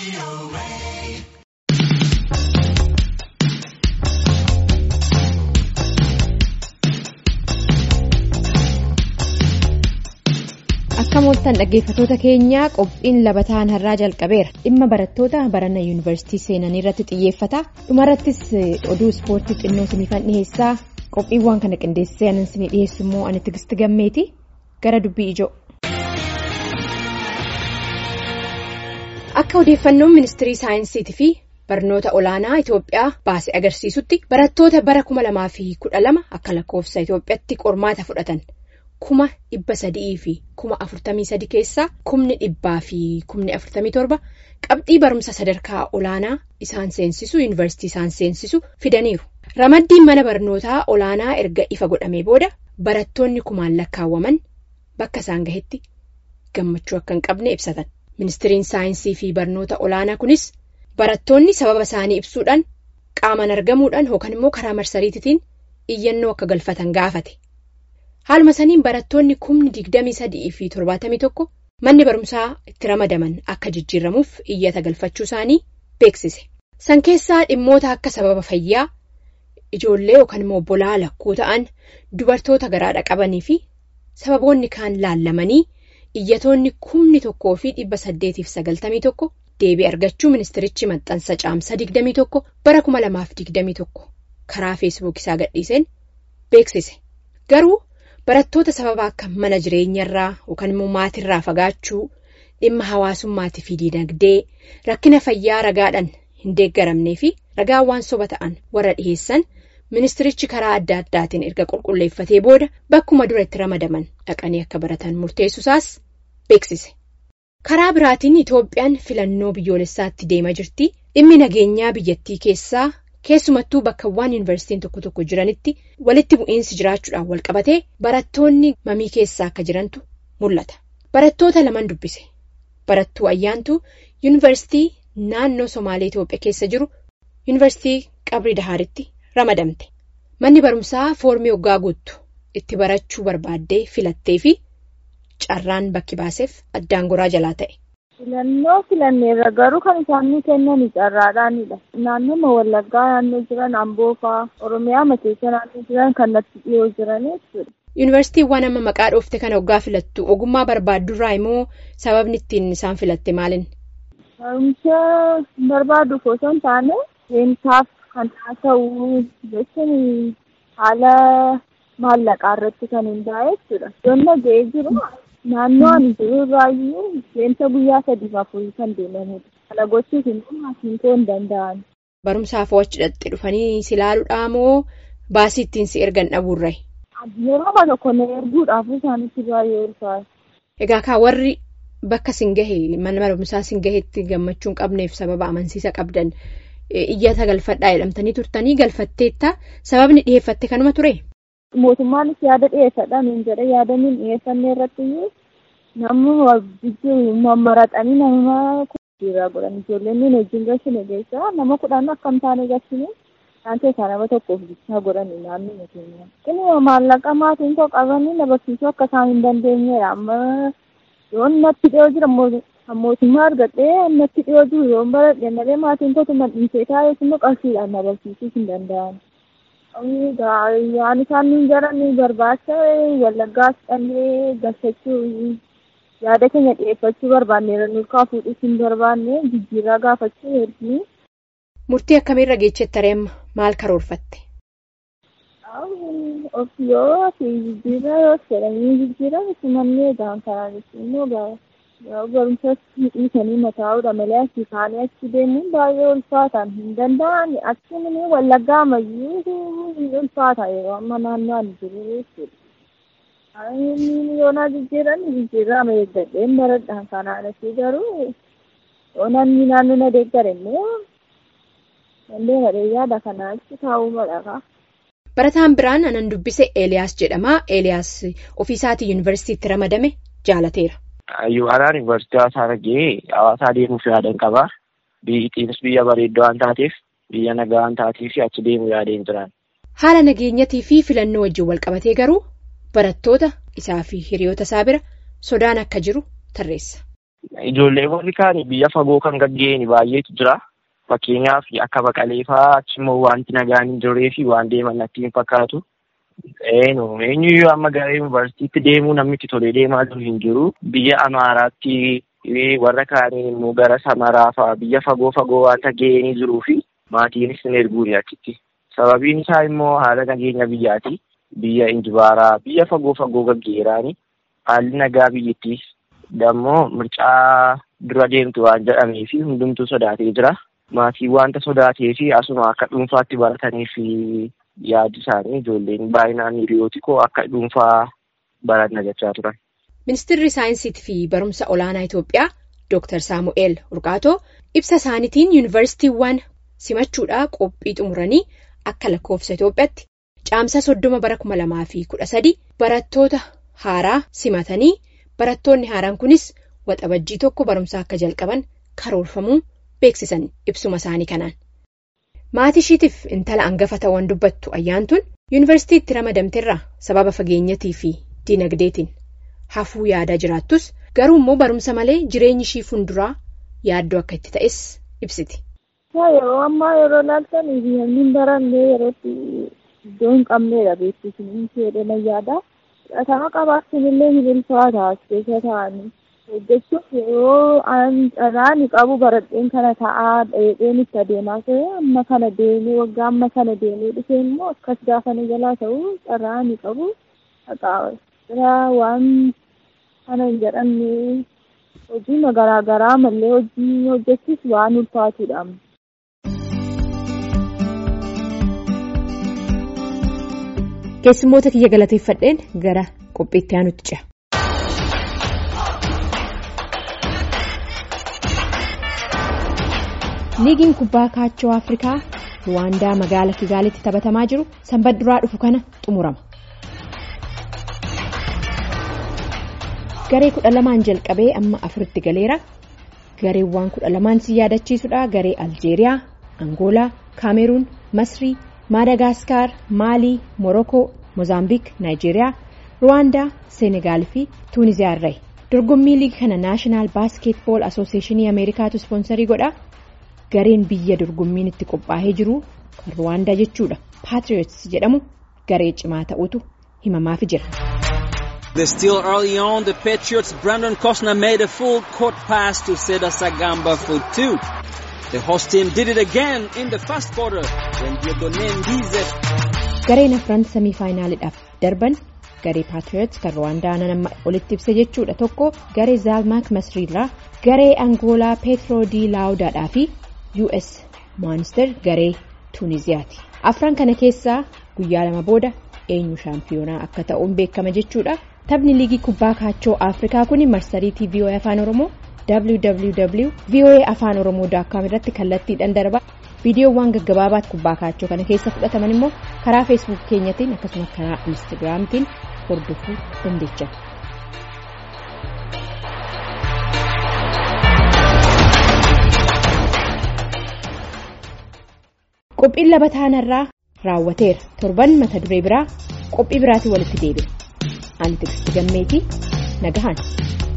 Akka mooltan dhaggeeffatoota keenyaa qophiin labataan har'aa jalqabeera dhimma barattoota barana yuunivarsiitii seenanii irratti xiyyeeffata dhumarrattis oduu ispoortii xinnoo siniifan dhiheessaa qophiiwwan kana qindeessee anan sinii dhiheessu immoo ani tigisti gammeeti gara dubbii ijoo. Akka odeeffannoon ministirii saayinsiitii fi barnoota olaanaa Itoophiyaa baase agarsiisutti barattoota bara kuma lamaa fi kudha lama akka lakkoofsa Itoophiyaatti qormaata fudhatan. kuma dhibba sadii fi kuma afurtamii sadi keessaa kumni dhibbaa fi kumni afurtamii torba qabxii barumsa sadarkaa olaanaa isaan seensisu yuunivarsiitii isaan seensisu fidaniiru. Ramaddiin mana barnootaa olaanaa erga ifa godhamee booda barattoonni kumaan lakkaawwaman bakka isaan gahetti gammachuu akka hin qabne ibsatan. Ministiriin saayinsii fi barnoota olaanaa kunis barattoonni sababa isaanii ibsuudhaan qaamaan argamuudhaan yookaan immoo karaa marsariitiitiin iyyannoo akka galfatan gaafate. Haaluma saniin barattoonni kumni digdamii sadii fi torbaatamii tokko manni barumsaa itti ramadaman akka jijjiiramuuf iyyata galfachuu isaanii beeksise. San keessaa dhimmoota akka sababa fayyaa ijoollee yookaan immoo obbolaa lakkuu ta'an dubartoota garaadha qabanii fi sababoonni kaan laallamanii iyyatoonni kumni tokkoo fi dhibba saddeetiif sagaltamii tokko deebii argachuu ministirichi maxxansa caamsa digdamii tokko bara kuma lamaaf digdamii tokko karaa feesbuuk isaa gadhiiseen beeksise. Garuu. Barattoota sababa akka mana jireenyarraa yookaan immoo maatirraa fagaachuu dhimma hawaasummaatii fi diinagdee rakkina fayyaa ragaadhaan hin deeggaramnee fi ragaa waan soba ta'an warra dhiheessan ministirichi karaa adda addaatiin erga qulqulleeffatee booda bakkuma dura itti ramadaman dhaqanii akka baratan murteessuusaas beeksise. Karaa biraatiin Itoophiyaan filannoo biyyoolessaatti deema jirti dhimmi nageenyaa biyyattii keessaa. Keessumattuu bakkawwan yuunivarsiitiin tokko tokko jiranitti walitti bu'iinsi jiraachuudhaan wal qabatee barattoonni mamii keessaa akka jirantu mul'ata. Barattoota lamaan dubbise. Barattuu ayyaantuu yuunivarsiitii naannoo Somaalee Itoophiyaa keessa jiru yuunivarsiitii Qabrii Dahaaritti ramadamte. Manni barumsaa foormii hoggaa guuttu itti barachuu barbaaddee filattee fi carraan bakki baaseef addaan goraa jalaa ta'e. Filannoo filanneerra garuu kan isaan kennan carraadhaanidha. Naannoo Wallaggaa naannoo jiran Amboo fa'aa Oromiyaa keessa naannoo jiran kan natti dhiyoo jiran jechuudha. Yuunivarsiitiiwwan amma maqaa dhoofte kana hoggaa filattu ogummaa barbaaddurraa immoo sababni ittiin isaan filatte maalin? Barumsa barbaaduuf osoo hin taane seensaaf kan ta'u jechuun haala maallaqaa irratti kan hundaa'e jechuudha. Iddoo nagahee jiru. Naannoo ani jiru irraayyuu seensa guyyaa sadiif afurii kan deemanidha. Kana gochuuf immoo maasinkoo hin danda'an. Barumsaaf achi dhaqxee dhufanii si ilaaluudhaa moo baasii ittiin si ergan dhabuurra? Yeroo tokko na erguudhaaf isaanitti baay'ee ulfaata. Egaa kaa warri bakka sin gahe mana barumsaa sin gaheetti gammachuu hin qabneef sababa amansiisa qabdan iyyata galfadhaa jedhamtanii turtanii galfatteetta sababni dhiyeeffatte kanuma ture? Mootummaanis yaada dhiyeessadhaan hin jedhe yaadanii dhiyeeffannee irratti namni jijjiiru mammaraxanii nama jijjiirraa godhan ijoolleen nuyi wajjin gashine keessa nama kudhan akkam taane gashine isaan keessaa nama tokkoof bichaa godhani naannoo keenya. Inni maallaqa maatiin koo qabanii na barsiisuu akka isaan hin dandeenyedha amma yoon natti dhiyoo jira mootummaa argadhee natti dhiyoo jiru yoon baradhe malee maatiin kootu madhiisee taa'ee immoo qarshiidhaan na barsiisuu hin danda'an. Waan isaan nuyi jaran barbaacha wallaggaas dhandhee galfachuu yaada keenya dhiyeeffachuu barbaanneera nurkaa fuudhuus hin barbaanne jijjiirraa gaafachuu hedduu. Murtii akkamiirra geechetta reemma maal karoorfatte? Of yoo jijjiirraa yoo jedhanii jijjiiran mannee gaan kanaanis immoo barumsa dhiisanii mataa'uudha malee asii kaanii achi deemuun baay'ee ulfaataan hin danda'an achi ni wallaggaa ammayyuu hin ulfaata yeroo amma naannoo ani jiru jechuudha. Yoonaa jijjiiran jijjiirraa ama eeggadheen baradhaan kanaan asii garuu yoo namni naannoo na deeggare immoo dandee madhee yaada kanaa achi taa'uu madhaqa. Barataan biraan anan dubbise Eeliyaas jedhama. Eeliyaas ofiisaatii yuunivarsiitiitti ramadame jaalateera. Yuubaaraan yuunivarsiitii hawaasaa argee hawaasaa deemuuf yaadan qaba. Biyyattiinis biyya bareeddoo waan taateef biyya nagaa waan taateef achi deemuu yaadeen turan. Haala nageenyatii fi filannoo wajjin wal qabatee garuu barattoota isaa fi hiriyoota isaa bira sodaan akka jiru tarreessa. Ijoollee warri kaan biyya fagoo kan gaggeeni baay'eetu jira. Fakkeenyaaf akka baqalee fa'aa achimmoo wanti nagaan hin jirree fi waan deeman natti hin fakkaatu. Eenu eenyuyyuu amma gara yuunivarsiitiitti deemuu namni itti tolee deemaa jiru hin jiru. Biyya Amaaraatti warra kaaniin immoo gara Samaraa fa'aa biyya fagoo fagoo wanta ga'anii jiruu fi maatiinis hin erguuni achitti. Sababiin isaa immoo haala nageenya biyyaati. Biyya Injibaaraa biyya fagoo fagoo gaggeeraani. Haalli nagaa biyyattiis dammoo mircaa dura deemtu waan jedhamee fi hundumtuu sodaatee jira. Maatii wanta sodaatee fi asuma akka dhuunfaatti barataniif yaadi isaanii ijoolleen baay'inaan hiriyooti koo akka dhuunfaa baranna jechaa turan. Ministeerri saayinsiitii fi barumsa olaanaa Itoophiyaa Dr. Saamu'eel Urqaatoo ibsa isaaniitiin yuunivarsiitiiwwan simachuudhaa qophii xumuranii akka lakkoofsa Itoophiyaatti caamsa soddoma bara kuma lamaa fi kudha sadi barattoota haaraa simatanii barattoonni haaraan kunis waxabajjii tokko barumsa akka jalqaban karoorfamuu beeksisan ibsuma isaanii kanaan. Maatii ishiitiif intala hangafa ta'uun dubbattu ayyaantuun yuunivarsiitiitti ramadamteerraa sababa fageenyatii fi dinagdeetiin hafuu yaadaa jiraattus garuu immoo barumsa malee jireenyi ishii funduraa yaaddoo akka itti ta'es ibsiti. Yeroo ammaa yeroo laaltan namni barannee yerootti iddoo hin qabneedha beeksisni jedhama yaada. Fudhatama qabaachuun illee ni ulfaata as keessa taa'anii. hojjechuuf yeroo carraan qabu baradheen kana ta'aa dheedheen itti adeemaa ta'e amma kana deemee waggaa amma kana deemee dhufee immoo akkas gaafa na jalaa ta'u carraan qabu haqaa waan kana hin jedhamne hojii garaa garaa mallee hojii hojjechuuf waan ulfaatudha. Keessummoota kiyya galateeffadheen gara qophiitti aanutti ce'a. liigiin kubbaa kaachoo afrikaa ruwaandaa magaala kigaalitti taphatamaa jiru sanbata duraa dhufu kana xumurama. garee kudha lamaan jalqabee amma afuritti galeera gareewwan kudha lamaan si yaadachiisudha garee aljeeriyaa angoolaa kaameruun masrii maadagaskar maalii morokoo moozaambiik naayijeeriyaa ruwaandaa seenegaal fi tuuniziyaa irraa dorgommii liigii kana naashinaal baaskeetbool asooseeshinii ameerikaatu ispoonsarii godha. gareen biyya dorgommiin itti qophaa'ee jiru kan ruwaandaa jechuudha paatriots jedhamu garee cimaa ta'utu himamaaf jira. They're still early on. The Patriots' Brandon Costner made a full court pass to Seda Sagamba for two. The host team did it again in the first quarter when Diodone Ndize. Gareen afran samii faayinaaliidhaaf darban garee paatriots kan ruwaandaa nama olitti ibsa jechuudha tokko garee zaalmaak masriirraa garee angoolaa peetroo di laawudaadhaa fi us maanister garee tuuniziyaati afran kana keessaa guyyaa lama booda eenyu shaampiyoonaa akka ta'uun beekama jechuudha taphni liigii kubbaa kaachoo afrikaa kun marsariitii voa afaan oromoo www voa afaan oromoo daakkaam irratti kallattiidhaan darba viidiyoowwan gaggabaabaatti kubbaa kaachoo kana keessa fudhataman immoo karaa feesbuuk keenyatiin akkasumas karaa instaagiraamtiin hordofuu dandeenya. qophiin laba taanarraa raawwateera torban mata duree biraa qophii biraatiin walitti deebina ani tiksiti gammeetii nagahan.